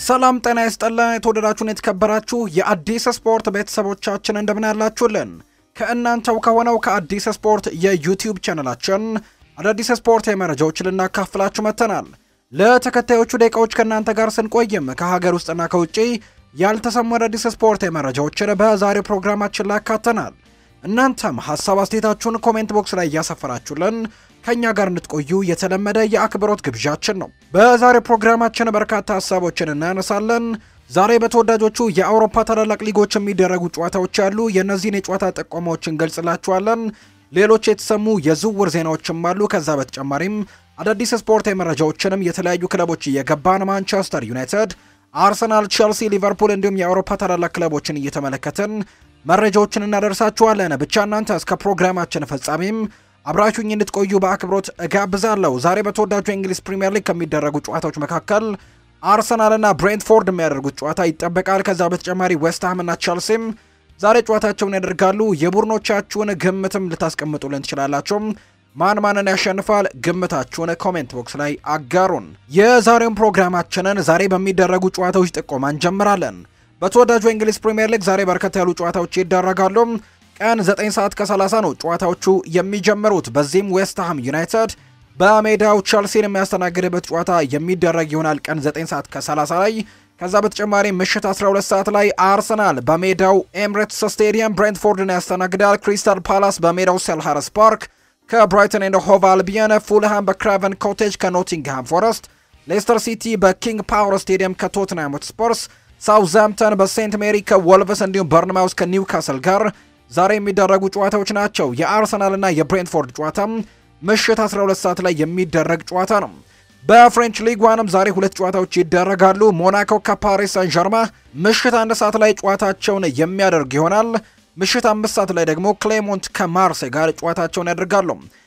ሰላም ጤና ይስጥልን። የተወደዳችሁን የተከበራችሁ የአዲስ ስፖርት ቤተሰቦቻችን እንደምን ያላችሁልን? ከእናንተው ከሆነው ከአዲስ ስፖርት የዩቲዩብ ቻነላችን አዳዲስ ስፖርት መረጃዎች ልናካፍላችሁ መጥተናል። ለተከታዮቹ ደቂቃዎች ከእናንተ ጋር ስንቆይም ከሀገር ውስጥና ከውጭ ያልተሰሙ አዳዲስ ስፖርት መረጃዎችን በዛሬው ፕሮግራማችን ላይ አካተናል። እናንተም ሀሳብ አስተያየታችሁን ኮሜንት ቦክስ ላይ እያሰፈራችሁልን ከእኛ ጋር እንድትቆዩ የተለመደ የአክብሮት ግብዣችን ነው። በዛሬው ፕሮግራማችን በርካታ ሀሳቦችን እናነሳለን። ዛሬ በተወዳጆቹ የአውሮፓ ታላላቅ ሊጎች የሚደረጉ ጨዋታዎች አሉ። የእነዚህን የጨዋታ ጠቆማዎችን ገልጽላችኋለን። ሌሎች የተሰሙ የዝውውር ዜናዎችም አሉ። ከዛ በተጨማሪም አዳዲስ ስፖርታዊ መረጃዎችንም የተለያዩ ክለቦች እየገባን ማንቸስተር ዩናይትድ፣ አርሰናል፣ ቼልሲ፣ ሊቨርፑል እንዲሁም የአውሮፓ ታላላቅ ክለቦችን እየተመለከትን መረጃዎችን እናደርሳችኋለን። ብቻ እናንተ እስከ ፕሮግራማችን ፍጻሜም አብራችሁኝ እንድትቆዩ በአክብሮት እጋብዛለሁ። ዛሬ በተወዳጁ የእንግሊዝ ፕሪምየር ሊግ ከሚደረጉ ጨዋታዎች መካከል አርሰናልና ብሬንትፎርድ የሚያደርጉት ጨዋታ ይጠበቃል። ከዛ በተጨማሪ ዌስትሃምና ቸልሲም ዛሬ ጨዋታቸውን ያደርጋሉ። የቡድኖቻችሁን ግምትም ልታስቀምጡልን ትችላላችሁ። ማን ማንን ያሸንፋል? ግምታችሁን ኮሜንት ቦክስ ላይ አጋሩን። የዛሬውን ፕሮግራማችንን ዛሬ በሚደረጉ ጨዋታዎች ጥቆማ እንጀምራለን። በተወዳጁ የእንግሊዝ ፕሪምየር ሊግ ዛሬ በርከት ያሉ ጨዋታዎች ይደረጋሉ። ቀን 9 ሰዓት ከ30 ነው ጨዋታዎቹ የሚጀምሩት። በዚህም ዌስትሃም ዩናይትድ በሜዳው ቸልሲን የሚያስተናግድበት ጨዋታ የሚደረግ ይሆናል ቀን 9 ሰዓት ከ30 ላይ። ከዛ በተጨማሪ ምሽት 12 ሰዓት ላይ አርሰናል በሜዳው ኤምሬትስ ስቴዲየም ብሬንትፎርድን ያስተናግዳል። ክሪስታል ፓላስ በሜዳው ሴልሃርስ ፓርክ ከብራይተን ኤንድ ሆቭ አልቢየን፣ ፉልሃም በክራቨን ኮቴጅ ከኖቲንግሃም ፎረስት፣ ሌስተር ሲቲ በኪንግ ፓወር ስቴዲየም ከቶትናም ሆትስፐርስ፣ ሳውዝሃምፕተን በሴንት ሜሪ ከወልቭስ እንዲሁም በርንማውስ ከኒውካስል ጋር ዛሬ የሚደረጉ ጨዋታዎች ናቸው። የአርሰናልና የብሬንትፎርድ ጨዋታ ምሽት 12 ሰዓት ላይ የሚደረግ ጨዋታ ነው። በፍሬንች ሊግ ዋንም ዛሬ ሁለት ጨዋታዎች ይደረጋሉ። ሞናኮ ከፓሪስ ሳን ዠርማ ምሽት አንድ ሰዓት ላይ ጨዋታቸውን የሚያደርግ ይሆናል። ምሽት አምስት ሰዓት ላይ ደግሞ ክሌሞንት ከማርሴ ጋር ጨዋታቸውን ያደርጋሉ።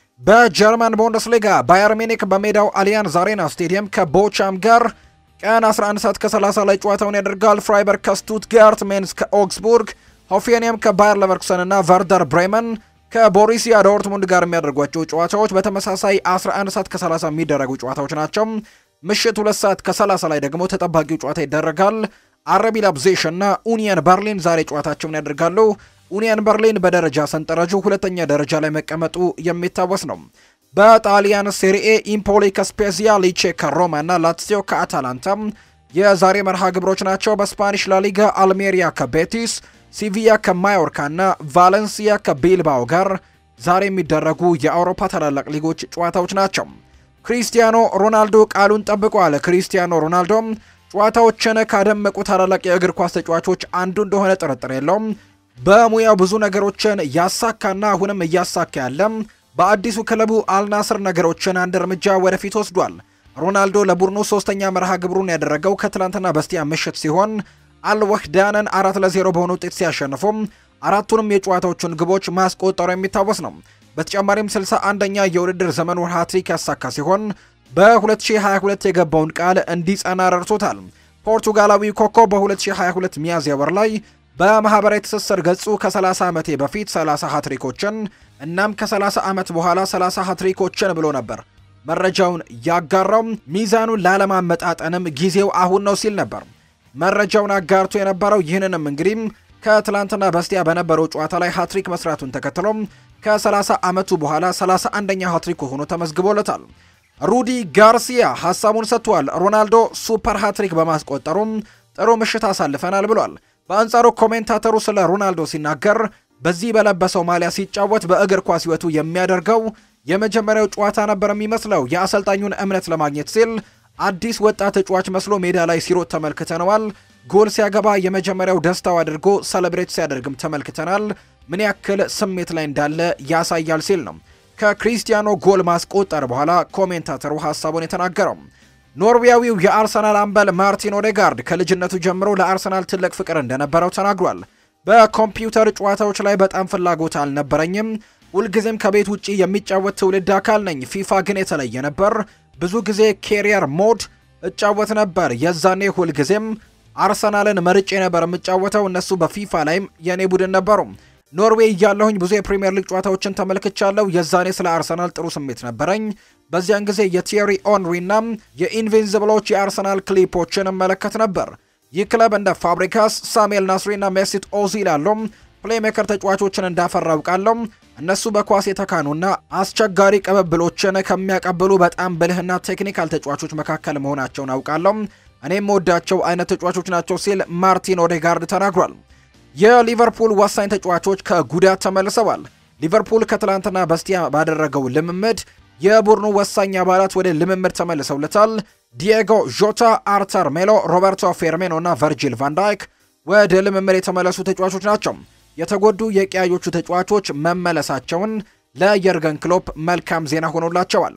በጀርመን ቡንደስሊጋ ባየር ሚኒክ በሜዳው አሊያንዝ አሬና ስቴዲየም ከቦቻም ጋር ቀን 11 ሰዓት ከ30 ላይ ጨዋታውን ያደርጋል። ፍራይበርግ ከስቱትጋርት፣ ሜንስ ከኦግስቡርግ ሆፌኒየም ከባየር ለቨርኩሰን እና ቨርደር ብሬመን ከቦሪሲያ ዶርትሙንድ ጋር የሚያደርጓቸው ጨዋታዎች በተመሳሳይ 11 ሰዓት ከ30 የሚደረጉ ጨዋታዎች ናቸው። ምሽት 2 ሰዓት ከ30 ላይ ደግሞ ተጠባቂው ጨዋታ ይደረጋል። አረቢ ላይፕዚግ እና ኡኒየን በርሊን ዛሬ ጨዋታቸውን ያደርጋሉ። ኡኒየን በርሊን በደረጃ ሰንጠረዡ ሁለተኛ ደረጃ ላይ መቀመጡ የሚታወስ ነው። በጣሊያን ሴሪኤ ኢምፖሊ ከስፔዚያ፣ ሊቼ ከሮማ እና ላትሲዮ ከአታላንታ የዛሬ መርሃ ግብሮች ናቸው። በስፓኒሽ ላሊጋ አልሜሪያ ከቤቲስ ሲቪያ ከማዮርካ እና ቫለንሲያ ከቢልባኦ ጋር ዛሬ የሚደረጉ የአውሮፓ ታላላቅ ሊጎች ጨዋታዎች ናቸው። ክሪስቲያኖ ሮናልዶ ቃሉን ጠብቋል። ክሪስቲያኖ ሮናልዶ ጨዋታዎችን ካደመቁ ታላላቅ የእግር ኳስ ተጫዋቾች አንዱ እንደሆነ ጥርጥር የለውም። በሙያው ብዙ ነገሮችን ያሳካና አሁንም እያሳካ ያለም በአዲሱ ክለቡ አልናስር ነገሮችን አንድ እርምጃ ወደፊት ወስዷል። ሮናልዶ ለቡድኑ ሶስተኛ መርሃ ግብሩን ያደረገው ከትላንትና በስቲያ ምሽት ሲሆን አልወህዳንን አራት ለዜሮ በሆነ ውጤት ሲያሸንፉም አራቱንም የጨዋታዎቹን ግቦች ማስቆጠሩ የሚታወስ ነው። በተጨማሪም 61ኛ የውድድር ዘመኑ ሃትሪክ ያሳካ ሲሆን በ2022 የገባውን ቃል እንዲጸና ረድቶታል። ፖርቱጋላዊ ኮከብ በ2022 ሚያዝያ ወር ላይ በማህበራዊ ትስስር ገጹ ከ30 ዓመቴ በፊት 30 ሃትሪኮችን እናም ከ30 ዓመት በኋላ 30 ሃትሪኮችን ብሎ ነበር መረጃውን ያጋራው። ሚዛኑን ላለማመጣጠንም ጊዜው አሁን ነው ሲል ነበር መረጃውን አጋርቶ የነበረው ይህንንም እንግዲህ ከትላንትና በስቲያ በነበረው ጨዋታ ላይ ሃትሪክ መስራቱን ተከትሎ ከ30 ዓመቱ በኋላ 31ኛ ሃትሪክ ሆኖ ተመዝግቦለታል። ሩዲ ጋርሲያ ሀሳቡን ሰጥቷል። ሮናልዶ ሱፐር ሃትሪክ በማስቆጠሩም ጥሩ ምሽት አሳልፈናል ብሏል። በአንጻሩ ኮሜንታተሩ ስለ ሮናልዶ ሲናገር በዚህ በለበሰው ማሊያ ሲጫወት በእግር ኳስ ሕይወቱ የሚያደርገው የመጀመሪያው ጨዋታ ነበር የሚመስለው። የአሰልጣኙን እምነት ለማግኘት ሲል አዲስ ወጣት ተጫዋች መስሎ ሜዳ ላይ ሲሮጥ ተመልክተነዋል። ጎል ሲያገባ የመጀመሪያው ደስታው አድርጎ ሰለብሬት ሲያደርግም ተመልክተናል። ምን ያክል ስሜት ላይ እንዳለ ያሳያል ሲል ነው ከክሪስቲያኖ ጎል ማስቆጠር በኋላ ኮሜንታተሩ ሀሳቡን የተናገረው። ኖርዌያዊው የአርሰናል አምበል ማርቲን ኦዴጋርድ ከልጅነቱ ጀምሮ ለአርሰናል ትልቅ ፍቅር እንደነበረው ተናግሯል። በኮምፒውተር ጨዋታዎች ላይ በጣም ፍላጎት አልነበረኝም። ሁልጊዜም ከቤት ውጭ የሚጫወት ትውልድ አካል ነኝ። ፊፋ ግን የተለየ ነበር። ብዙ ጊዜ ኬሪየር ሞድ እጫወት ነበር። የዛኔ ሁልጊዜም አርሰናልን መርጬ ነበር የምጫወተው። እነሱ በፊፋ ላይም የእኔ ቡድን ነበሩ። ኖርዌይ እያለሁኝ ብዙ የፕሪምየር ሊግ ጨዋታዎችን ተመልክቻለሁ። የዛኔ ስለ አርሰናል ጥሩ ስሜት ነበረኝ። በዚያን ጊዜ የቲየሪ ኦንሪና የኢንቪንዚብሎች የአርሰናል ክሊፖችን እመለከት ነበር። ይህ ክለብ እንደ ፋብሪካስ፣ ሳሙኤል ናስሪና ሜሲት ኦዚል ያሉ ፕሌሜከር ተጫዋቾችን እንዳፈራ አውቃለሁ። እነሱ በኳስ የተካኑና አስቸጋሪ ቅብብሎችን ከሚያቀብሉ በጣም ብልህና ቴክኒካል ተጫዋቾች መካከል መሆናቸውን አውቃለሁ። እኔም ወዳቸው አይነት ተጫዋቾች ናቸው ሲል ማርቲን ኦዴጋርድ ተናግሯል። የሊቨርፑል ወሳኝ ተጫዋቾች ከጉዳት ተመልሰዋል። ሊቨርፑል ከትላንትና በስቲያ ባደረገው ልምምድ የቡድኑ ወሳኝ አባላት ወደ ልምምድ ተመልሰውለታል። ዲየጎ ዦታ፣ አርተር ሜሎ፣ ሮበርቶ ፌርሜኖ እና ቨርጂል ቫንዳይክ ወደ ልምምድ የተመለሱ ተጫዋቾች ናቸው። የተጎዱ የቀያዮቹ ተጫዋቾች መመለሳቸውን ለየርገን ክሎፕ መልካም ዜና ሆኖላቸዋል።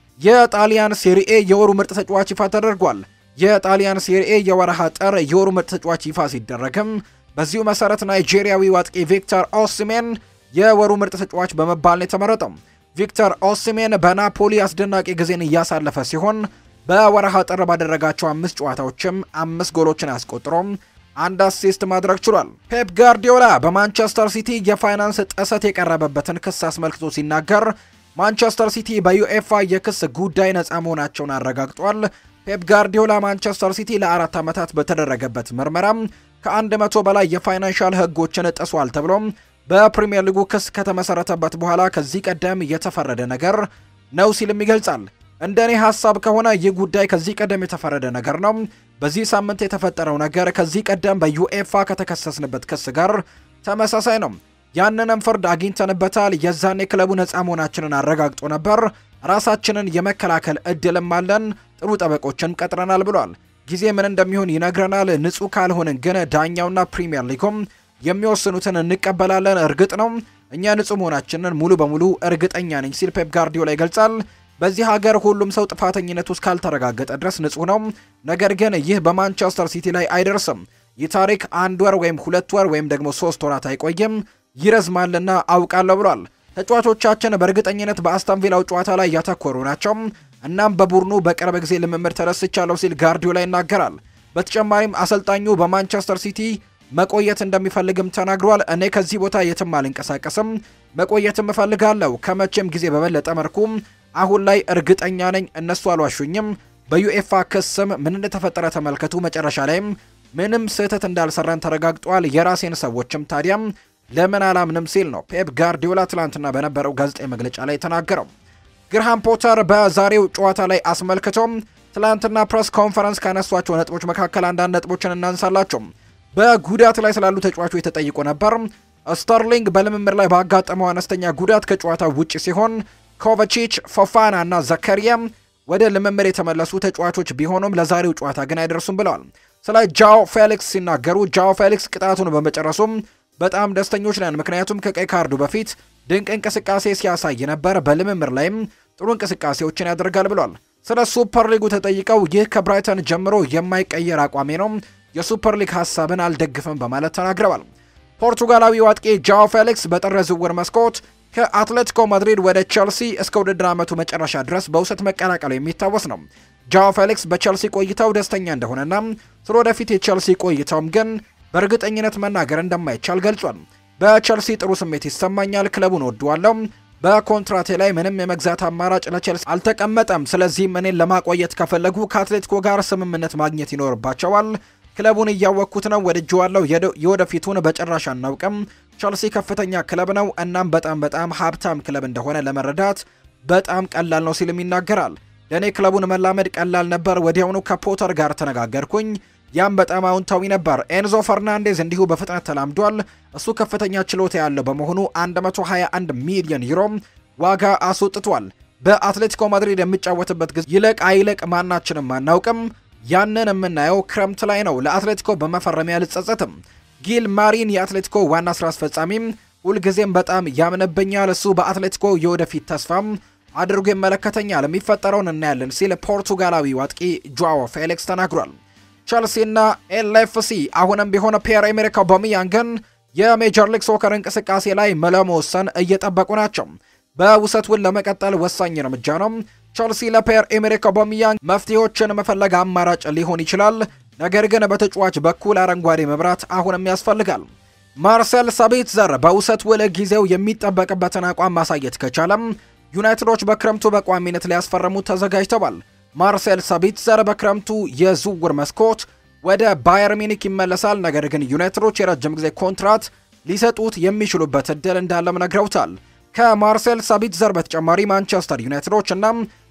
የጣሊያን ሴሪኤ የወሩ ምርጥ ተጫዋች ይፋ ተደርጓል። የጣሊያን ሴሪኤ የወረሃ ጥር የወሩ ምርጥ ተጫዋች ይፋ ሲደረግም በዚሁ መሰረት ናይጄሪያዊ አጥቂ ቪክተር ኦሲሜን የወሩ ምርጥ ተጫዋች በመባል ነው የተመረጠው። ቪክተር ኦሲሜን በናፖሊ አስደናቂ ጊዜን እያሳለፈ ሲሆን በወረሃ ጥር ባደረጋቸው አምስት ጨዋታዎችም አምስት ጎሎችን አስቆጥሮም አንድ አሲስት ማድረግ ችሏል። ፔፕ ጋርዲዮላ በማንቸስተር ሲቲ የፋይናንስ ጥሰት የቀረበበትን ክስ አስመልክቶ ሲናገር ማንቸስተር ሲቲ በዩኤፋ የክስ ጉዳይ ነፃ መሆናቸውን አረጋግጧል። ፔፕ ጋርዲዮላ ማንቸስተር ሲቲ ለአራት ዓመታት በተደረገበት ምርመራም ከአንድ መቶ በላይ የፋይናንሻል ሕጎችን ጥሷል ተብሎም በፕሪምየር ሊጉ ክስ ከተመሰረተበት በኋላ ከዚህ ቀደም የተፈረደ ነገር ነው ሲልም ይገልጻል። እንደ እኔ ሀሳብ ከሆነ ይህ ጉዳይ ከዚህ ቀደም የተፈረደ ነገር ነው። በዚህ ሳምንት የተፈጠረው ነገር ከዚህ ቀደም በዩኤፋ ከተከሰስንበት ክስ ጋር ተመሳሳይ ነው። ያንንም ፍርድ አግኝተንበታል። የዛኔ ክለቡ ነፃ መሆናችንን አረጋግጦ ነበር። ራሳችንን የመከላከል እድልም አለን። ጥሩ ጠበቆችን ቀጥረናል ብሏል። ጊዜ ምን እንደሚሆን ይነግረናል። ንጹህ ካልሆንን ግን ዳኛውና ፕሪሚየር ሊጉም የሚወስኑትን እንቀበላለን። እርግጥ ነው እኛ ንጹህ መሆናችንን ሙሉ በሙሉ እርግጠኛ ነኝ ሲል ፔፕ ጋርዲዮላ ይገልጻል። በዚህ ሀገር ሁሉም ሰው ጥፋተኝነቱ እስካልተረጋገጠ ድረስ ንጹህ ነው። ነገር ግን ይህ በማንቸስተር ሲቲ ላይ አይደርስም። ይህ ታሪክ አንድ ወር ወይም ሁለት ወር ወይም ደግሞ ሶስት ወራት አይቆይም፣ ይረዝማልና አውቃለሁ ብሏል። ተጫዋቾቻችን በእርግጠኝነት በአስቶን ቪላው ጨዋታ ላይ ያተኮሩ ናቸው። እናም በቡድኑ በቅርብ ጊዜ ልምምድ ተደስቻለሁ ሲል ጋርዲዮላ ይናገራል። በተጨማሪም አሰልጣኙ በማንቸስተር ሲቲ መቆየት እንደሚፈልግም ተናግሯል። እኔ ከዚህ ቦታ የትም አልንቀሳቀስም፣ መቆየትም እፈልጋለሁ ከመቼም ጊዜ በበለጠ መልኩ አሁን ላይ እርግጠኛ ነኝ። እነሱ አልዋሹኝም። በዩኤፋ ክስም ምን እንደተፈጠረ ተመልከቱ። መጨረሻ ላይም ምንም ስህተት እንዳልሰራን ተረጋግጧል። የራሴን ሰዎችም ታዲያም ለምን አላምንም ሲል ነው ፔፕ ጋርዲዮላ ትላንትና በነበረው ጋዜጣዊ መግለጫ ላይ ተናገረው። ግርሃም ፖተር በዛሬው ጨዋታ ላይ አስመልክቶም ትላንትና ፕሬስ ኮንፈረንስ ካነሷቸው ነጥቦች መካከል አንዳንድ ነጥቦችን እናንሳላቸው። በጉዳት ላይ ስላሉ ተጫዋቾች ተጠይቆ ነበር። ስተርሊንግ በልምምድ ላይ ባጋጠመው አነስተኛ ጉዳት ከጨዋታው ውጭ ሲሆን ኮቫቺች፣ ፎፋና እና ዘከሪያ ወደ ልምምድ የተመለሱ ተጫዋቾች ቢሆኑም ለዛሬው ጨዋታ ግን አይደርሱም ብለዋል። ስለ ጃኦ ፌሊክስ ሲናገሩ ጃኦ ፌሊክስ ቅጣቱን በመጨረሱም በጣም ደስተኞች ነን፣ ምክንያቱም ከቀይ ካርዱ በፊት ድንቅ እንቅስቃሴ ሲያሳይ ነበር። በልምምድ ላይም ጥሩ እንቅስቃሴዎችን ያደርጋል ብሏል። ስለ ሱፐር ሊጉ ተጠይቀው ይህ ከብራይተን ጀምሮ የማይቀየር አቋሜ ነው፣ የሱፐር ሊግ ሀሳብን አልደግፍም በማለት ተናግረዋል። ፖርቱጋላዊው አጥቂ ጃኦ ፌሊክስ በጥር ዝውውር መስኮት ከአትሌቲኮ ማድሪድ ወደ ቸልሲ እስከ ውድድር ዓመቱ መጨረሻ ድረስ በውሰት መቀላቀሉ የሚታወስ ነው። ጃኦ ፌሊክስ በቸልሲ ቆይታው ደስተኛ እንደሆነና ስለ ወደፊት የቸልሲ ቆይታውም ግን በእርግጠኝነት መናገር እንደማይቻል ገልጿል። በቸልሲ ጥሩ ስሜት ይሰማኛል፣ ክለቡን ወደዋለሁ። በኮንትራቴ ላይ ምንም የመግዛት አማራጭ ለቸልሲ አልተቀመጠም። ስለዚህም እኔን ለማቆየት ከፈለጉ ከአትሌቲኮ ጋር ስምምነት ማግኘት ይኖርባቸዋል። ክለቡን እያወቅኩት ነው፣ ወድጄዋለሁ። የወደፊቱን በጭራሽ አናውቅም። ቸልሲ ከፍተኛ ክለብ ነው፣ እናም በጣም በጣም ሀብታም ክለብ እንደሆነ ለመረዳት በጣም ቀላል ነው ሲልም ይናገራል። ለእኔ ክለቡን መላመድ ቀላል ነበር። ወዲያውኑ ከፖተር ጋር ተነጋገርኩኝ። ያም በጣም አዎንታዊ ነበር። ኤንዞ ፈርናንዴዝ እንዲሁ በፍጥነት ተላምዷል። እሱ ከፍተኛ ችሎታ ያለው በመሆኑ 121 ሚሊዮን ዩሮ ዋጋ አስወጥቷል። በአትሌቲኮ ማድሪድ የሚጫወትበት ጊዜ ይለቅ አይለቅ ማናችንም አናውቅም። ያንን የምናየው ክረምት ላይ ነው። ለአትሌቲኮ በመፈረሚያ አልጸጸትም። ጊል ማሪን የአትሌቲኮ ዋና ስራ አስፈጻሚም ሁልጊዜም በጣም ያምንብኛል። እሱ በአትሌቲኮ የወደፊት ተስፋም አድርጎ ይመለከተኛል። የሚፈጠረውን እናያለን ሲል ፖርቱጋላዊ አጥቂ ጆዋዎ ፌሊክስ ተናግሯል። ቸልሲና ኤልኤፍሲ አሁንም ቢሆን ፒየር ኤሜሪክ አውባሜያንግን የሜጀር ሊግ ሶከር እንቅስቃሴ ላይ ለመወሰን እየጠበቁ ናቸው። በውሰት ውል ለመቀጠል ወሳኝ እርምጃ ነው። ቸልሲ ለፒየር ኤሜሪክ አውባሜያንግ መፍትሄዎችን መፈለግ አማራጭ ሊሆን ይችላል። ነገር ግን በተጫዋች በኩል አረንጓዴ መብራት አሁንም ያስፈልጋል። ማርሴል ሳቢትዘር በውሰት ውል ጊዜው የሚጠበቅበትን አቋም ማሳየት ከቻለም ዩናይትዶች በክረምቱ በቋሚነት ሊያስፈርሙት ተዘጋጅተዋል። ማርሴል ሳቢትዘር በክረምቱ የዝውውር መስኮት ወደ ባየር ሚኒክ ይመለሳል። ነገር ግን ዩናይትዶች የረጅም ጊዜ ኮንትራት ሊሰጡት የሚችሉበት እድል እንዳለም ነግረውታል። ከማርሴል ሳቢትዘር በተጨማሪ ማንቸስተር ዩናይትዶች እና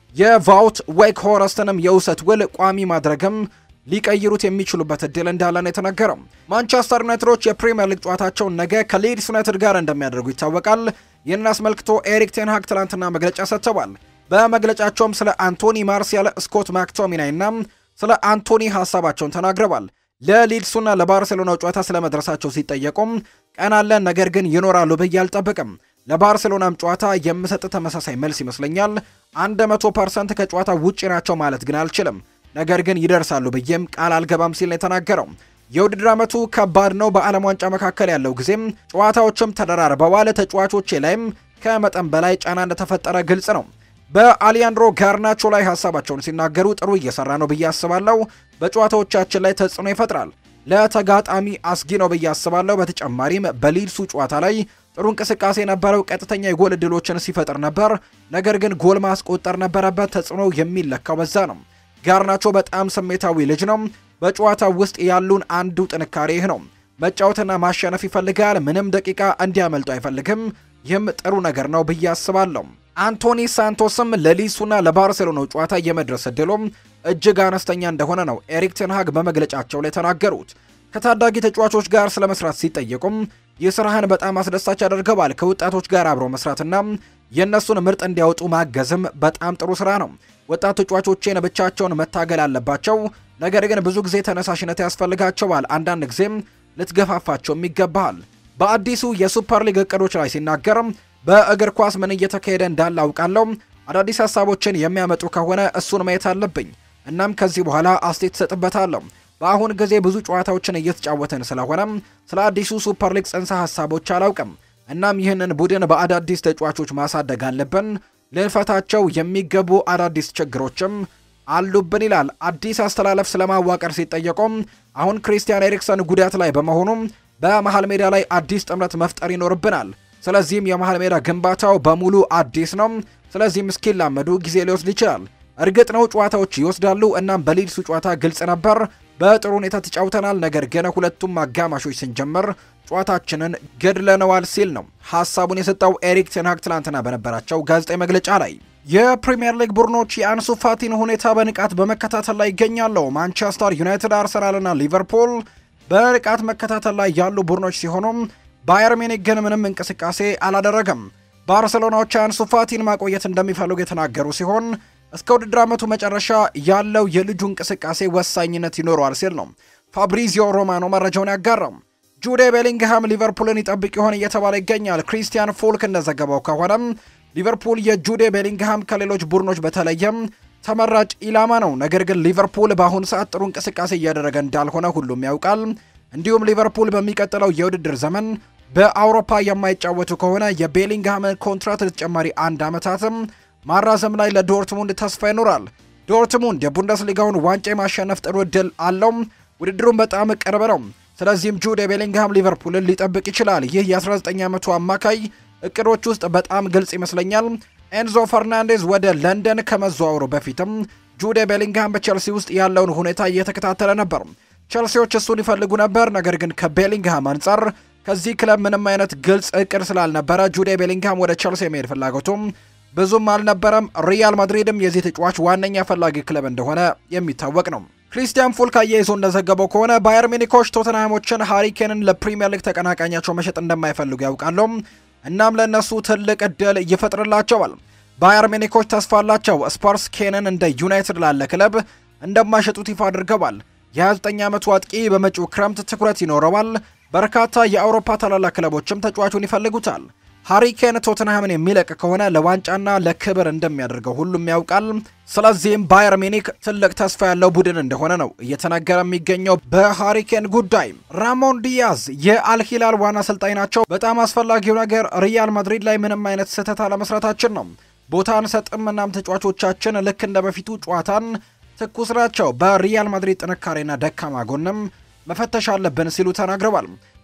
የቫውት ዌክ ሆረስትንም የውሰት ውል ቋሚ ማድረግም ሊቀይሩት የሚችሉበት እድል እንዳለ ነው የተነገረው። ማንቸስተር ዩናይትዶች የፕሪምየር ሊግ ጨዋታቸውን ነገ ከሊድስ ዩናይትድ ጋር እንደሚያደርጉ ይታወቃል። ይህንን አስመልክቶ ኤሪክ ቴንሃግ ትላንትና መግለጫ ሰጥተዋል። በመግለጫቸውም ስለ አንቶኒ ማርሲያል፣ ስኮት ማክቶሚናይ እና ስለ አንቶኒ ሀሳባቸውን ተናግረዋል። ለሊድሱና ለባርሴሎናው ጨዋታ ስለ መድረሳቸው ሲጠየቁም ቀን አለን፣ ነገር ግን ይኖራሉ ብዬ አልጠብቅም። ለባርሴሎናም ጨዋታ የምሰጥ ተመሳሳይ መልስ ይመስለኛል። 100 ፐርሰንት ከጨዋታ ውጪ ናቸው ማለት ግን አልችልም ነገር ግን ይደርሳሉ ብዬም ቃል አልገባም ሲል ነው የተናገረው። የውድድር ዓመቱ ከባድ ነው። በዓለም ዋንጫ መካከል ያለው ጊዜም ጨዋታዎችም ተደራርበዋል። ተጫዋቾቼ ላይም ከመጠን በላይ ጫና እንደተፈጠረ ግልጽ ነው። በአሊያንድሮ ጋርናቾ ላይ ሀሳባቸውን ሲናገሩ ጥሩ እየሰራ ነው ብዬ አስባለሁ። በጨዋታዎቻችን ላይ ተጽዕኖ ይፈጥራል። ለተጋጣሚ አስጊ ነው ብዬ አስባለሁ። በተጨማሪም በሊድሱ ጨዋታ ላይ ጥሩ እንቅስቃሴ ነበረው። ቀጥተኛ የጎል እድሎችን ሲፈጥር ነበር። ነገር ግን ጎል ማስቆጠር ነበረበት። ተጽዕኖ የሚለካው በዛ ነው። ጋርናቾ በጣም ስሜታዊ ልጅ ነው። በጨዋታው ውስጥ ያሉን አንዱ ጥንካሬ ይህ ነው። መጫወትና ማሸነፍ ይፈልጋል። ምንም ደቂቃ እንዲያመልጡ አይፈልግም። ይህም ጥሩ ነገር ነው ብዬ አስባለሁ። አንቶኒ ሳንቶስም ለሊሱና ለባርሴሎናው ጨዋታ የመድረስ እድሎም እጅግ አነስተኛ እንደሆነ ነው ኤሪክ ቴንሃግ በመግለጫቸው ላይ ተናገሩት። ከታዳጊ ተጫዋቾች ጋር ስለ መስራት ሲጠየቁም የስራህን በጣም አስደሳች ያደርገዋል። ከወጣቶች ጋር አብሮ መስራትና የእነሱን ምርጥ እንዲያወጡ ማገዝም በጣም ጥሩ ስራ ነው። ወጣት ተጫዋቾቼን ብቻቸውን መታገል አለባቸው። ነገር ግን ብዙ ጊዜ ተነሳሽነት ያስፈልጋቸዋል። አንዳንድ ጊዜም ልትገፋፋቸውም ይገባሃል። በአዲሱ የሱፐር ሊግ እቅዶች ላይ ሲናገር በእግር ኳስ ምን እየተካሄደ እንዳለ አውቃለሁ። አዳዲስ ሀሳቦችን የሚያመጡ ከሆነ እሱን ማየት አለብኝ። እናም ከዚህ በኋላ አስቴት ትሰጥበታለሁ። በአሁን ጊዜ ብዙ ጨዋታዎችን እየተጫወትን ስለሆነ ስለ አዲሱ ሱፐር ሊግ ጽንሰ ሀሳቦች አላውቅም። እናም ይህንን ቡድን በአዳዲስ ተጫዋቾች ማሳደግ አለብን። ልንፈታቸው የሚገቡ አዳዲስ ችግሮችም አሉብን ይላል። አዲስ አስተላለፍ ስለማዋቀር ሲጠየቁም አሁን ክሪስቲያን ኤሪክሰን ጉዳት ላይ በመሆኑ በመሃል ሜዳ ላይ አዲስ ጥምረት መፍጠር ይኖርብናል። ስለዚህም የመሃል ሜዳ ግንባታው በሙሉ አዲስ ነው። ስለዚህም እስኪላመዱ ጊዜ ሊወስድ ይችላል። እርግጥ ነው ጨዋታዎች ይወስዳሉ። እናም በሊድሱ ጨዋታ ግልጽ ነበር፣ በጥሩ ሁኔታ ተጫውተናል። ነገር ግን ሁለቱም አጋማሾች ስንጀምር ጨዋታችንን ገድለነዋል ሲል ነው ሀሳቡን የሰጠው ኤሪክ ቴንሃግ ትላንትና በነበራቸው ጋዜጣዊ መግለጫ ላይ። የፕሪምየር ሊግ ቡድኖች የአንሱ ፋቲን ሁኔታ በንቃት በመከታተል ላይ ይገኛሉ። ማንቸስተር ዩናይትድ፣ አርሰናልና ሊቨርፑል በንቃት መከታተል ላይ ያሉ ቡድኖች ሲሆኑም ባየር ሚኒክ ግን ምንም እንቅስቃሴ አላደረገም። ባርሴሎናዎች አንሱ ፋቲን ማቆየት እንደሚፈልጉ የተናገሩ ሲሆን እስከ ውድድር ዓመቱ መጨረሻ ያለው የልጁ እንቅስቃሴ ወሳኝነት ይኖረዋል ሲል ነው ፋብሪዚዮ ሮማኖ መረጃውን ያጋራው። ጁዴ ቤሊንግሃም ሊቨርፑልን ይጠብቅ ይሆን እየተባለ ይገኛል። ክሪስቲያን ፎልክ እንደዘገበው ከሆነም ሊቨርፑል የጁዴ ቤሊንግሃም ከሌሎች ቡድኖች በተለየም ተመራጭ ኢላማ ነው። ነገር ግን ሊቨርፑል በአሁኑ ሰዓት ጥሩ እንቅስቃሴ እያደረገ እንዳልሆነ ሁሉም ያውቃል። እንዲሁም ሊቨርፑል በሚቀጥለው የውድድር ዘመን በአውሮፓ የማይጫወቱ ከሆነ የቤሊንግሃምን ኮንትራት ለተጨማሪ አንድ ዓመታትም ማራዘም ላይ ለዶርትሙንድ ተስፋ ይኖራል። ዶርትሙንድ የቡንደስሊጋውን ዋንጫ የማሸነፍ ጥሩ እድል አለው። ውድድሩን በጣም ቅርብ ነው። ስለዚህም ጁድ ቤሊንግሃም ሊቨርፑልን ሊጠብቅ ይችላል። ይህ የ19 ዓመቱ አማካይ እቅዶች ውስጥ በጣም ግልጽ ይመስለኛል። ኤንዞ ፈርናንዴዝ ወደ ለንደን ከመዘዋወሩ በፊትም ጁድ ቤሊንግሃም በቼልሲ ውስጥ ያለውን ሁኔታ እየተከታተለ ነበር። ቼልሲዎች እሱን ይፈልጉ ነበር። ነገር ግን ከቤሊንግሃም አንጻር ከዚህ ክለብ ምንም አይነት ግልጽ እቅድ ስላልነበረ ጁድ ቤሊንግሃም ወደ ቼልሲ የመሄድ ፍላጎቱም ብዙም አልነበረም። ሪያል ማድሪድም የዚህ ተጫዋች ዋነኛ ፈላጊ ክለብ እንደሆነ የሚታወቅ ነው። ክሪስቲያን ፉልክ አያይዞ እንደዘገበው ከሆነ ባየር ሚኒኮች ቶተንሃሞችን ሃሪኬንን ለፕሪምየር ሊግ ተቀናቃኛቸው መሸጥ እንደማይፈልጉ ያውቃሉ። እናም ለእነሱ ትልቅ እድል ይፈጥርላቸዋል። ባየር ሚኒኮች ተስፋ አላቸው። ስፐርስ ኬንን እንደ ዩናይትድ ላለ ክለብ እንደማይሸጡት ይፋ አድርገዋል። የ29 ዓመቱ አጥቂ በመጪው ክረምት ትኩረት ይኖረዋል። በርካታ የአውሮፓ ታላላቅ ክለቦችም ተጫዋቹን ይፈልጉታል። ሃሪኬን ቶተንሃምን የሚለቅ ከሆነ ለዋንጫና ለክብር እንደሚያደርገው ሁሉም ያውቃል። ስለዚህም ባየር ሚኒክ ትልቅ ተስፋ ያለው ቡድን እንደሆነ ነው እየተነገረ የሚገኘው። በሃሪኬን ጉዳይ ራሞን ዲያዝ የአልሂላል ዋና አሰልጣኝ ናቸው። በጣም አስፈላጊው ነገር ሪያል ማድሪድ ላይ ምንም አይነት ስህተት አለመስራታችን ነው። ቦታ አንሰጥም። እናም ተጫዋቾቻችን ልክ እንደ በፊቱ ጨዋታን ትኩስ ናቸው። በሪያል ማድሪድ ጥንካሬና ደካማ ጎንም መፈተሽ አለብን ሲሉ ተናግረዋል።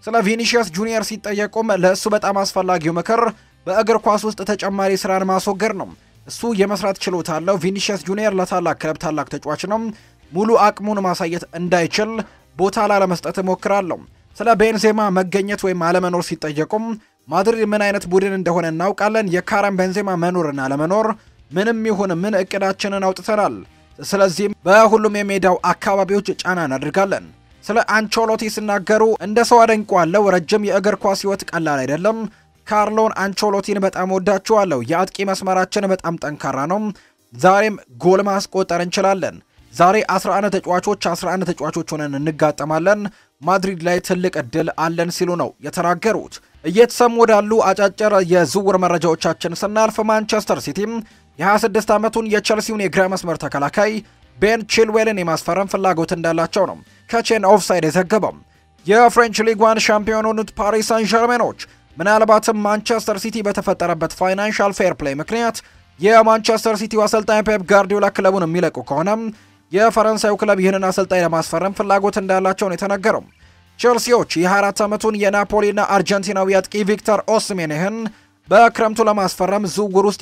ስለ ቪኒሺየስ ጁኒየር ሲጠየቁም ለእሱ በጣም አስፈላጊው ምክር በእግር ኳስ ውስጥ ተጨማሪ ስራን ማስወገድ ነው። እሱ የመስራት ችሎታ አለው። ቪኒሺየስ ጁኒየር ለታላቅ ክለብ ታላቅ ተጫዋች ነው። ሙሉ አቅሙን ማሳየት እንዳይችል ቦታ ላለመስጠት እሞክራለሁ። ስለ ቤንዜማ መገኘት ወይም አለመኖር ሲጠየቁም ማድሪድ ምን አይነት ቡድን እንደሆነ እናውቃለን። የካረም ቤንዜማ መኖርና አለመኖር ምንም ይሁን ምን እቅዳችንን አውጥተናል። ስለዚህም በሁሉም የሜዳው አካባቢዎች ጫና እናደርጋለን። ስለ አንቾሎቲ ሲናገሩ እንደ ሰው አደንቋለሁ። ረጅም የእግር ኳስ ህይወት ቀላል አይደለም። ካርሎን አንቾሎቲን በጣም ወዳችኋለሁ። የአጥቂ መስመራችን በጣም ጠንካራ ነው። ዛሬም ጎል ማስቆጠር እንችላለን። ዛሬ 11 ተጫዋቾች 11 ተጫዋቾች ሆነን እንጋጠማለን። ማድሪድ ላይ ትልቅ እድል አለን ሲሉ ነው የተናገሩት። እየተሰሙ ወዳሉ አጫጭር የዝውውር መረጃዎቻችን ስናልፍ ማንቸስተር ሲቲም የ26 ዓመቱን የቸልሲውን የግራ መስመር ተከላካይ ቤን ቺልዌልን የማስፈረም ፍላጎት እንዳላቸው ነው ከቼን ኦፍሳይድ የዘገበው። የፍሬንች ሊግ ዋን ሻምፒዮን የሆኑት ፓሪስ ሳን ዠርሜኖች ምናልባትም ማንቸስተር ሲቲ በተፈጠረበት ፋይናንሻል ፌር ፕሌይ ምክንያት የማንቸስተር ሲቲው አሰልጣኝ ፔፕ ጋርዲዮላ ክለቡን የሚለቁ ከሆነ የፈረንሳዩ ክለብ ይህንን አሰልጣኝ ለማስፈረም ፍላጎት እንዳላቸው ነው የተነገረው። ቼልሲዎች የ24 ዓመቱን የናፖሊና አርጀንቲናዊ አጥቂ ቪክተር ኦስሜንህን በክረምቱ ለማስፈረም ዝውውር ውስጥ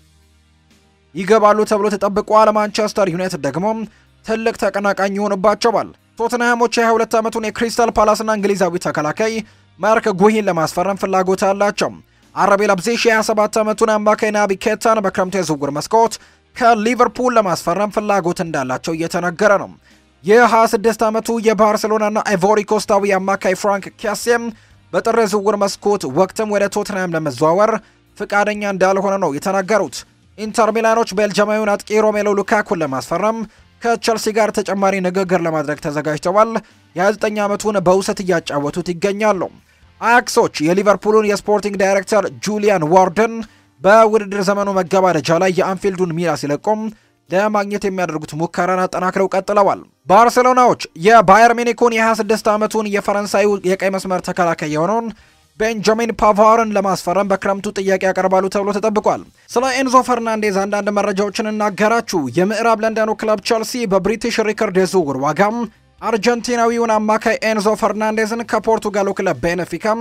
ይገባሉ ተብሎ ተጠብቋል። ማንቸስተር ዩናይትድ ደግሞ ትልቅ ተቀናቃኝ ይሆንባቸዋል። ቶትንሃሞች የ22 ዓመቱን የክሪስታል ፓላስና እንግሊዛዊ ተከላካይ ማርክ ጉሂን ለማስፈረም ፍላጎት አላቸው። አረቤ ለብዜሽ የ27 ዓመቱን አማካይ ናቢ ኬታን በክረምቱ የዝውውር መስኮት ከሊቨርፑል ለማስፈረም ፍላጎት እንዳላቸው እየተነገረ ነው። የ26 ዓመቱ የባርሴሎናና አይቮሪ ኮስታዊ አማካይ ፍራንክ ኪያሴም በጥር የዝውውር መስኮት ወቅትም ወደ ቶትንሃም ለመዘዋወር ፍቃደኛ እንዳልሆነ ነው የተናገሩት። ኢንተር ሚላኖች ቤልጅማዊውን አጥቂ ሮሜሎ ሉካኩን ለማስፈረም ከቸልሲ ጋር ተጨማሪ ንግግር ለማድረግ ተዘጋጅተዋል። የ29 ዓመቱን በውሰት እያጫወቱት ይገኛሉ። አያክሶች የሊቨርፑሉን የስፖርቲንግ ዳይሬክተር ጁሊያን ዋርደን በውድድር ዘመኑ መገባደጃ ላይ የአንፊልዱን ሚላ ሲለቁም ለማግኘት የሚያደርጉት ሙከራን አጠናክረው ቀጥለዋል። ባርሴሎናዎች የባየር ሚኒኩን የ26 ዓመቱን የፈረንሳዩ የቀይ መስመር ተከላካይ የሆነውን ቤንጃሚን ፓቫርን ለማስፈረም በክረምቱ ጥያቄ ያቀርባሉ ተብሎ ተጠብቋል። ስለ ኤንዞ ፈርናንዴዝ አንዳንድ መረጃዎችን እናገራችሁ። የምዕራብ ለንደኑ ክለብ ቸልሲ በብሪቲሽ ሪከርድ የዝውውር ዋጋም አርጀንቲናዊውን አማካይ ኤንዞ ፈርናንዴዝን ከፖርቱጋሉ ክለብ ቤነፊካም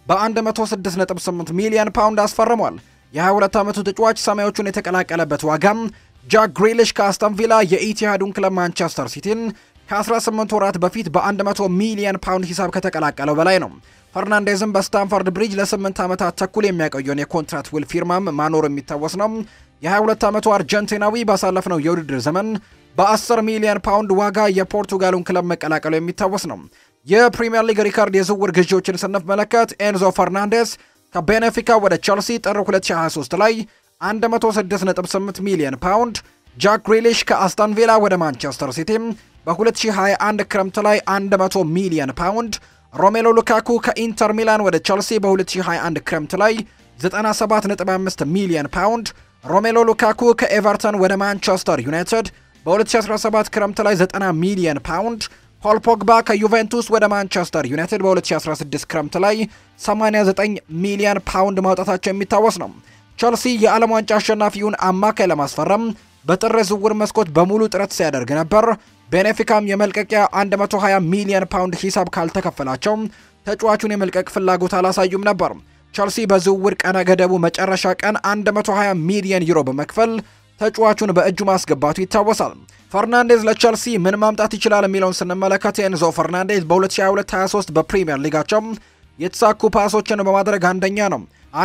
በ106.8 ሚሊዮን ፓውንድ አስፈርሟል። የ22 ዓመቱ ተጫዋች ሰማዮቹን የተቀላቀለበት ዋጋም ጃክ ግሪሊሽ ከአስተን ቪላ የኢቲሃዱን ክለብ ማንቸስተር ሲቲን ከ18 ወራት በፊት በ100 ሚሊዮን ፓውንድ ሂሳብ ከተቀላቀለው በላይ ነው። ፈርናንዴዝም በስታንፈርድ ብሪጅ ለ8 ዓመታት ተኩል የሚያቆየውን የኮንትራት ውል ፊርማም ማኖር የሚታወስ ነው። የ22 ዓመቱ አርጀንቲናዊ ባሳለፍነው የውድድር ዘመን በ10 ሚሊዮን ፓውንድ ዋጋ የፖርቱጋሉን ክለብ መቀላቀሉ የሚታወስ ነው። የፕሪምየር ሊግ ሪካርድ የዝውውር ግዢዎችን ስንመለከት ኤንዞ ፈርናንዴስ ከቤኔፊካ ወደ ቸልሲ ጥር 2023 ላይ 106.8 ሚሊዮን ፓውንድ፣ ጃክ ግሪሊሽ ከአስቶን ቪላ ወደ ማንቸስተር ሲቲ በ2021 ክረምት ላይ 100 ሚሊዮን ፓውንድ፣ ሮሜሎ ሉካኩ ከኢንተር ሚላን ወደ ቸልሲ በ2021 ክረምት ላይ 97.5 ሚሊዮን ፓውንድ፣ ሮሜሎ ሉካኩ ከኤቨርተን ወደ ማንቸስተር ዩናይትድ በ2017 ክረምት ላይ 90 ሚሊዮን ፓውንድ ፖል ፖግባ ከዩቬንቱስ ወደ ማንቸስተር ዩናይትድ በ2016 ክረምት ላይ 89 ሚሊዮን ፓውንድ ማውጣታቸው የሚታወስ ነው። ቸልሲ የዓለም ዋንጫ አሸናፊውን አማካይ ለማስፈረም በጥር ዝውውር መስኮት በሙሉ ጥረት ሲያደርግ ነበር። ቤኔፊካም የመልቀቂያ 120 ሚሊዮን ፓውንድ ሂሳብ ካልተከፈላቸው ተጫዋቹን የመልቀቅ ፍላጎት አላሳዩም ነበር። ቸልሲ በዝውውር ቀነ ገደቡ መጨረሻ ቀን 120 ሚሊዮን ዩሮ በመክፈል ተጫዋቹን በእጁ ማስገባቱ ይታወሳል። ፈርናንዴዝ ለቸልሲ ምን ማምጣት ይችላል የሚለውን ስንመለከት ኤንዞ ፈርናንዴዝ በ2022/23 በፕሪምየር ሊጋቸው የተሳኩ ፓሶችን በማድረግ አንደኛ ነው።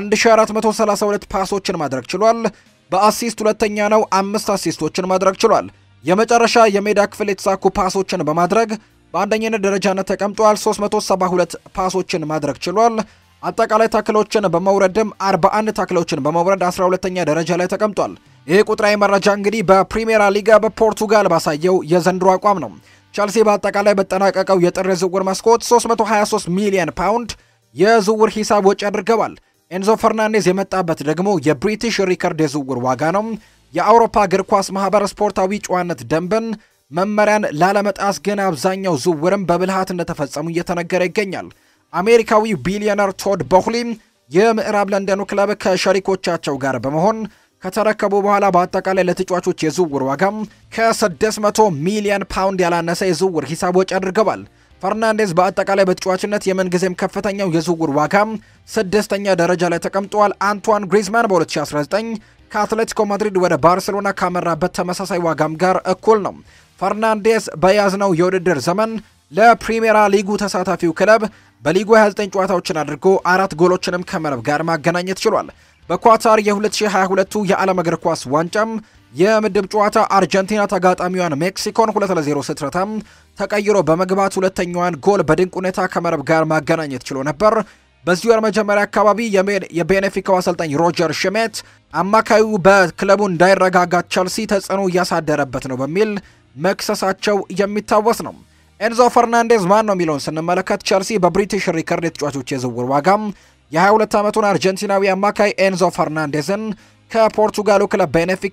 1432 ፓሶችን ማድረግ ችሏል። በአሲስት ሁለተኛ ነው። አምስት አሲስቶችን ማድረግ ችሏል። የመጨረሻ የሜዳ ክፍል የተሳኩ ፓሶችን በማድረግ በአንደኝነት ደረጃነት ተቀምጧል። 372 ፓሶችን ማድረግ ችሏል። አጠቃላይ ታክሎችን በመውረድም 41 ታክሎችን በመውረድ 12ኛ ደረጃ ላይ ተቀምጧል። ይህ ቁጥራዊ መረጃ እንግዲህ በፕሪሜራ ሊጋ በፖርቱጋል ባሳየው የዘንድሮ አቋም ነው። ቸልሲ በአጠቃላይ በጠናቀቀው የጥር የዝውውር መስኮት 323 ሚሊዮን ፓውንድ የዝውውር ሂሳብ ወጪ አድርገዋል። ኤንዞ ፈርናንዴዝ የመጣበት ደግሞ የብሪቲሽ ሪከርድ የዝውውር ዋጋ ነው። የአውሮፓ እግር ኳስ ማህበር ስፖርታዊ ጨዋነት ደንብን መመሪያን ላለመጣስ ግን አብዛኛው ዝውውርም በብልሃት እንደተፈጸሙ እየተነገረ ይገኛል። አሜሪካዊ ቢሊዮነር ቶድ ቦክሊ የምዕራብ ለንደኑ ክለብ ከሸሪኮቻቸው ጋር በመሆን ከተረከቡ በኋላ በአጠቃላይ ለተጫዋቾች የዝውውር ዋጋም ከ600 ሚሊዮን ፓውንድ ያላነሰ የዝውውር ሂሳብ ወጪ አድርገዋል። ፈርናንዴዝ በአጠቃላይ በተጫዋችነት የምንጊዜም ከፍተኛው የዝውውር ዋጋ ስድስተኛ ደረጃ ላይ ተቀምጧል። አንቷን ግሪዝማን በ2019 ከአትሌቲኮ ማድሪድ ወደ ባርሴሎና ካመራበት ተመሳሳይ ዋጋም ጋር እኩል ነው። ፈርናንዴዝ በያዝነው የውድድር ዘመን ለፕሪሜራ ሊጉ ተሳታፊው ክለብ በሊጉ 29 ጨዋታዎችን አድርጎ አራት ጎሎችንም ከመረብ ጋር ማገናኘት ችሏል። በኳታር የ2022 የዓለም እግር ኳስ ዋንጫም የምድብ ጨዋታ አርጀንቲና ተጋጣሚዋን ሜክሲኮን 2 ለ0 ስትረታም ተቀይሮ በመግባት ሁለተኛዋን ጎል በድንቅ ሁኔታ ከመረብ ጋር ማገናኘት ችሎ ነበር። በዚህ ወር መጀመሪያ አካባቢ የቤኔፊካው አሰልጣኝ ሮጀር ሽሜት አማካዩ በክለቡ እንዳይረጋጋ ቸልሲ ተጽዕኖ እያሳደረበት ነው በሚል መክሰሳቸው የሚታወስ ነው። ኤንዞ ፈርናንዴዝ ማን ነው የሚለውን ስንመለከት ቸልሲ በብሪቲሽ ሪከርድ የተጫዋቾች የዝውውር ዋጋም የ22 ዓመቱን አርጀንቲናዊ አማካይ ኤንዞ ፈርናንዴዝን ከፖርቱጋሉ ክለብ ቤኔፊካ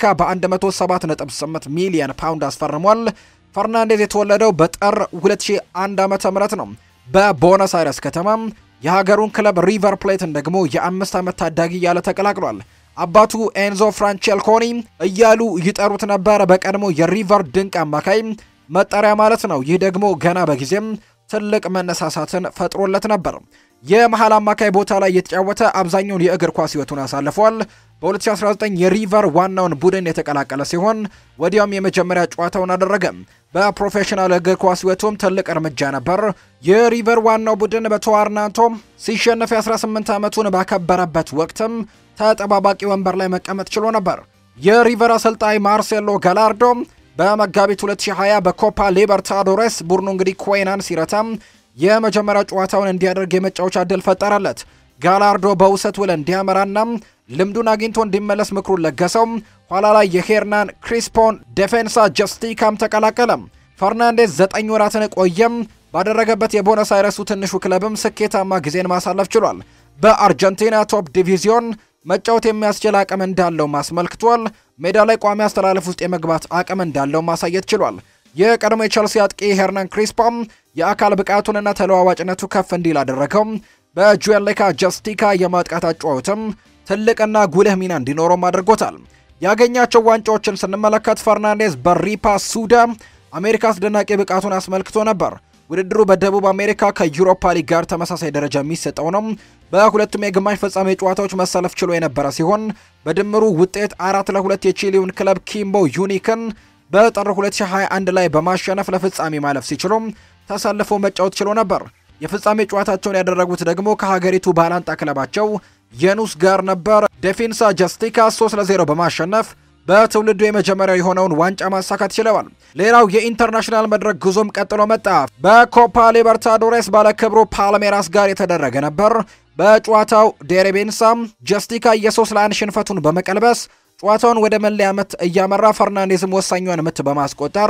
በ107.8 ሚሊዮን ፓውንድ አስፈርሟል። ፈርናንዴዝ የተወለደው በጥር 2001 ዓ.ም ነው በቦነስ አይረስ ከተማ የሀገሩን ክለብ ሪቨር ፕሌትን ደግሞ የአምስት ዓመት ታዳጊ እያለ ተቀላቅሏል። አባቱ ኤንዞ ፍራንቼልኮኒ እያሉ ይጠሩት ነበር፣ በቀድሞ የሪቨር ድንቅ አማካይ መጠሪያ ማለት ነው። ይህ ደግሞ ገና በጊዜም ትልቅ መነሳሳትን ፈጥሮለት ነበር። የመሃል አማካይ ቦታ ላይ የተጫወተ አብዛኛውን የእግር ኳስ ሕይወቱን አሳልፏል። በ2019 የሪቨር ዋናውን ቡድን የተቀላቀለ ሲሆን ወዲያውም የመጀመሪያ ጨዋታውን አደረገ። በፕሮፌሽናል እግር ኳስ ሕይወቱም ትልቅ እርምጃ ነበር። የሪቨር ዋናው ቡድን በቶርናንቶ ሲሸነፍ የ18 ዓመቱን ባከበረበት ወቅትም ተጠባባቂ ወንበር ላይ መቀመጥ ችሎ ነበር። የሪቨር አሰልጣኝ ማርሴሎ ጋላርዶ በመጋቢት 2020 በኮፓ ሊበርታዶሬስ ቡድኑ እንግዲህ ኮይናን ሲረታም የመጀመሪያ ጨዋታውን እንዲያደርግ የመጫወቻ ዕድል ፈጠረለት። ጋላርዶ በውሰት ውል እንዲያመራና ልምዱን አግኝቶ እንዲመለስ ምክሩን ለገሰው። ኋላ ላይ የሄርናን ክሪስፖን ዴፌንሳ ጀስቲካም ተቀላቀለ። ፈርናንዴዝ ዘጠኝ ወራትን ቆየም ባደረገበት የቦነስ አይረሱ ትንሹ ክለብም ስኬታማ ጊዜን ማሳለፍ ችሏል። በአርጀንቲና ቶፕ ዲቪዚዮን መጫወት የሚያስችል አቅም እንዳለው አስመልክቷል። ሜዳ ላይ ቋሚ አስተላለፍ ውስጥ የመግባት አቅም እንዳለው ማሳየት ችሏል። የቀድሞ የቸልሲ አጥቂ ሄርናን ክሪስፖም የአካል ብቃቱንና ተለዋዋጭነቱ ከፍ እንዲል አደረገው። በጁዌሌካ ጀስቲካ የማጥቃት አጫወትም ትልቅና ጉልህ ሚና እንዲኖረውም አድርጎታል። ያገኛቸው ዋንጫዎችን ስንመለከት ፈርናንዴዝ በሪፓ ሱዳ አሜሪካ አስደናቂ ብቃቱን አስመልክቶ ነበር። ውድድሩ በደቡብ አሜሪካ ከዩሮፓ ሊግ ጋር ተመሳሳይ ደረጃ የሚሰጠው ነው። በሁለቱም የግማሽ ፍጻሜ ጨዋታዎች መሰለፍ ችሎ የነበረ ሲሆን በድምሩ ውጤት አራት ለሁለት የቺሊውን ክለብ ኪምቦ ዩኒክን በጥር 2021 ላይ በማሸነፍ ለፍጻሜ ማለፍ ሲችሉም ተሰልፎ መጫወት ችሎ ነበር። የፍጻሜ ጨዋታቸውን ያደረጉት ደግሞ ከሀገሪቱ ባላንጣ ክለባቸው የኑስ ጋር ነበር። ዴፊንሳ ጀስቲካ 3 ለ0 በማሸነፍ በትውልዱ የመጀመሪያው የሆነውን ዋንጫ ማሳካት ችለዋል። ሌላው የኢንተርናሽናል መድረክ ጉዞም ቀጥሎ መጣ። በኮፓ ሊበርታዶሬስ ባለክብሩ ፓልሜራስ ጋር የተደረገ ነበር። በጨዋታው ዴሬቤንሳ ጀስቲካ የሶስት ለአንድ ሽንፈቱን በመቀልበስ ጨዋታውን ወደ መለያ ምት እያመራ ፈርናንዴዝም ወሳኟን ምት በማስቆጠር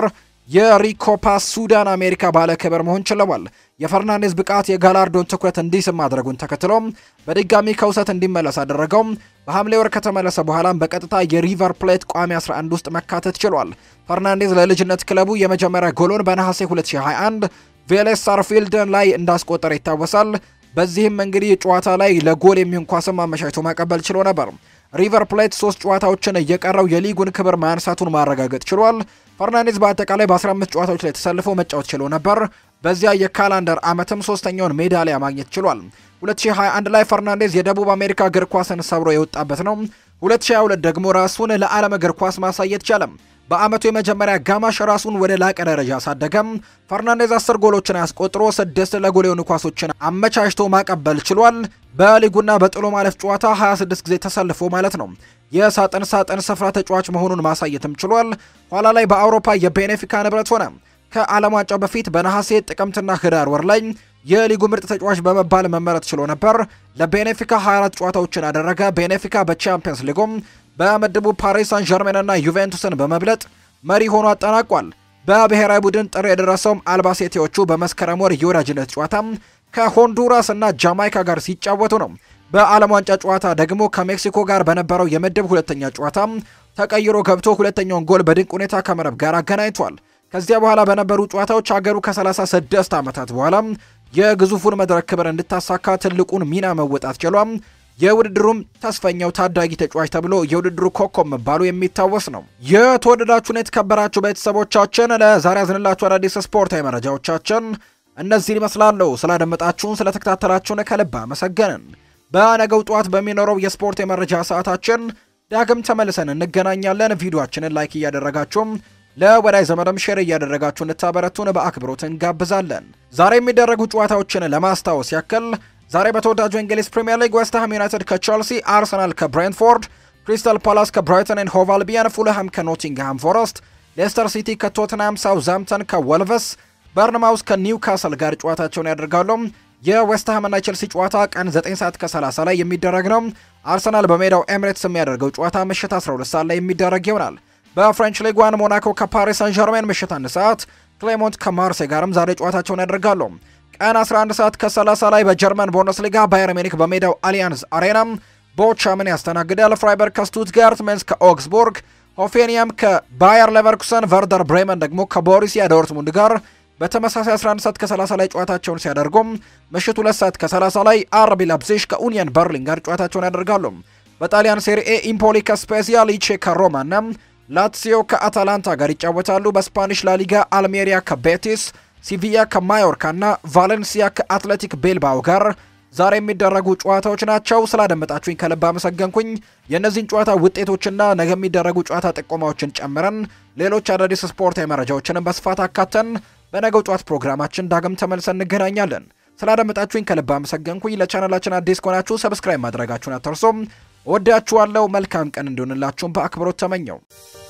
የሪኮፓ ሱዳን አሜሪካ ባለክብር መሆን ችለዋል። የፈርናንዴዝ ብቃት የጋላርዶን ትኩረት እንዲስብ ማድረጉን ተከትሎም በድጋሚ ከውሰት እንዲመለስ አደረገው። በሐምሌ ወር ከተመለሰ በኋላም በቀጥታ የሪቨር ፕሌት ቋሚ 11 ውስጥ መካተት ችሏል። ፈርናንዴዝ ለልጅነት ክለቡ የመጀመሪያ ጎሎን በነሐሴ 2021 ቬሌስ ሳርፊልድን ላይ እንዳስቆጠረ ይታወሳል። በዚህም እንግዲህ ጨዋታ ላይ ለጎል የሚሆን ኳስም አመቻችቶ ማቀበል ችሎ ነበር። ሪቨር ፕሌት ሶስት ጨዋታዎችን እየቀረው የሊጉን ክብር ማንሳቱን ማረጋገጥ ችሏል። ፈርናንዴዝ በአጠቃላይ በ15 ጨዋታዎች ላይ ተሰልፎ መጫወት ችሎ ነበር። በዚያ የካላንደር ዓመትም ሶስተኛውን ሜዳሊያ ማግኘት ችሏል። 2021 ላይ ፈርናንዴዝ የደቡብ አሜሪካ እግር ኳስን ሰብሮ የወጣበት ነው። 2022 ደግሞ ራሱን ለዓለም እግር ኳስ ማሳየት ቻለም። በአመቱ የመጀመሪያ አጋማሽ ራሱን ወደ ላቀ ደረጃ አሳደገም። ፈርናንዴዝ 10 ጎሎችን አስቆጥሮ ስድስት ለጎል የሆኑ ኳሶችን አመቻችቶ ማቀበል ችሏል። በሊጉና በጥሎ ማለፍ ጨዋታ 26 ጊዜ ተሰልፎ ማለት ነው የሳጥን ሳጥን ስፍራ ተጫዋች መሆኑን ማሳየትም ችሏል። ኋላ ላይ በአውሮፓ የቤኔፊካ ንብረት ሆነ። ከዓለም ዋንጫው በፊት በነሐሴ ጥቅምትና ህዳር ወር ላይ የሊጉ ምርጥ ተጫዋች በመባል መመረጥ ችሎ ነበር። ለቤኔፊካ 24 ጨዋታዎችን አደረገ። ቤኔፊካ በቻምፒየንስ ሊጉም በምድቡ ፓሪስ ሳን ዠርሜንና ዩቬንቱስን በመብለጥ መሪ ሆኖ አጠናቋል። በብሔራዊ ቡድን ጥሪ የደረሰውም አልባሴቴዎቹ በመስከረም ወር የወዳጅነት ጨዋታ ከሆንዱራስ እና ጃማይካ ጋር ሲጫወቱ ነው። በዓለም ዋንጫ ጨዋታ ደግሞ ከሜክሲኮ ጋር በነበረው የምድብ ሁለተኛ ጨዋታ ተቀይሮ ገብቶ ሁለተኛውን ጎል በድንቅ ሁኔታ ከመረብ ጋር አገናኝቷል። ከዚያ በኋላ በነበሩ ጨዋታዎች ሀገሩ ከ36 ዓመታት በኋላ የግዙፉን መድረክ ክብር እንድታሳካ ትልቁን ሚና መወጣት ችሏል። የውድድሩም ተስፈኛው ታዳጊ ተጫዋች ተብሎ የውድድሩ ኮከብ መባሉ የሚታወስ ነው። የተወደዳችሁን የተከበራችሁ ቤተሰቦቻችን ለዛሬ ያዝንላችሁ አዳዲስ ስፖርታዊ መረጃዎቻችን እነዚህን ይመስላሉ። ስላደመጣችሁን፣ ስለተከታተላችሁን ከልብ አመሰገንን። በነገው ጠዋት በሚኖረው የስፖርት የመረጃ ሰዓታችን ዳግም ተመልሰን እንገናኛለን። ቪዲዮአችንን ላይክ እያደረጋችሁም ለወዳጅ ዘመድም ሼር እያደረጋችሁ እንድታበረቱን በአክብሮት እንጋብዛለን። ዛሬ የሚደረጉ ጨዋታዎችን ለማስታወስ ያክል ዛሬ በተወዳጁ እንግሊዝ ፕሪምየር ሊግ ዌስትሃም ዩናይትድ ከቼልሲ፣ አርሰናል ከብሬንትፎርድ፣ ክሪስታል ፓላስ ከብራይተን ኤንድ ሆቭ አልቢዮን፣ ፉልሃም ከኖቲንግሃም ፎረስት፣ ሌስተር ሲቲ ከቶትናም፣ ሳውዝሃምፕተን ከወልቨስ፣ በርንማውስ ከኒውካስል ጋር ጨዋታቸውን ያደርጋሉ። የዌስትሃም እና ቼልሲ ጨዋታ ቀን 9 ሰዓት ከ30 ላይ የሚደረግ ነው። አርሰናል በሜዳው ኤምሬትስ የሚያደርገው ጨዋታ ምሽት 12 ሰዓት ላይ የሚደረግ ይሆናል። በፍሬንች ሊግ ዋን ሞናኮ ከፓሪስ ሳን ዠርሜን ምሽት አንድ ሰዓት፣ ክሌሞንት ከማርሴ ጋርም ዛሬ ጨዋታቸውን ያደርጋሉ። ቀን 11 ሰዓት ከ30 ላይ በጀርመን ቡንደስሊጋ ባየር ሚኒክ በሜዳው አሊያንዝ አሬና ቦቻምን ያስተናግዳል። ፍራይበርግ ከስቱትጋርት፣ ሜንስ ከኦግስቡርግ፣ ሆፌኒየም ከባየር ሌቨርኩሰን፣ ቨርደር ብሬመን ደግሞ ከቦሩሲያ ዶርትሙንድ ጋር በተመሳሳይ 11 ሰዓት ከ30 ላይ ጨዋታቸውን ሲያደርጉም ምሽት 2 ሰዓት ከ30 ላይ አርቢ ላይፕዚግ ከኡኒየን በርሊን ጋር ጨዋታቸውን ያደርጋሉ። በጣሊያን ሴሪኤ ኢምፖሊ ከስፔዚያ፣ ሊቼ ከሮማ እና ላትሲዮ ከአታላንታ ጋር ይጫወታሉ። በስፓኒሽ ላሊጋ አልሜሪያ ከቤቲስ፣ ሲቪያ ከማዮርካ እና ቫሌንሲያ ከአትሌቲክ ቤልባው ጋር ዛሬ የሚደረጉ ጨዋታዎች ናቸው። ስላደመጣችሁኝ ከልብ አመሰገንኩኝ። የእነዚህን ጨዋታ ውጤቶችና ነገ የሚደረጉ ጨዋታ ጥቆማዎችን ጨምረን ሌሎች አዳዲስ ስፖርታዊ መረጃዎችንም በስፋት አካተን በነገው ጨዋታ ፕሮግራማችን ዳግም ተመልሰን እንገናኛለን። ስላደመጣችሁኝ ከልብ አመሰገንኩኝ። ለቻናላችን አዲስ ከሆናችሁ ሰብስክራይብ ማድረጋችሁን አትርሱም። ወዳችኋለሁ። መልካም ቀን እንዲሆንላችሁም በአክብሮት ተመኘው።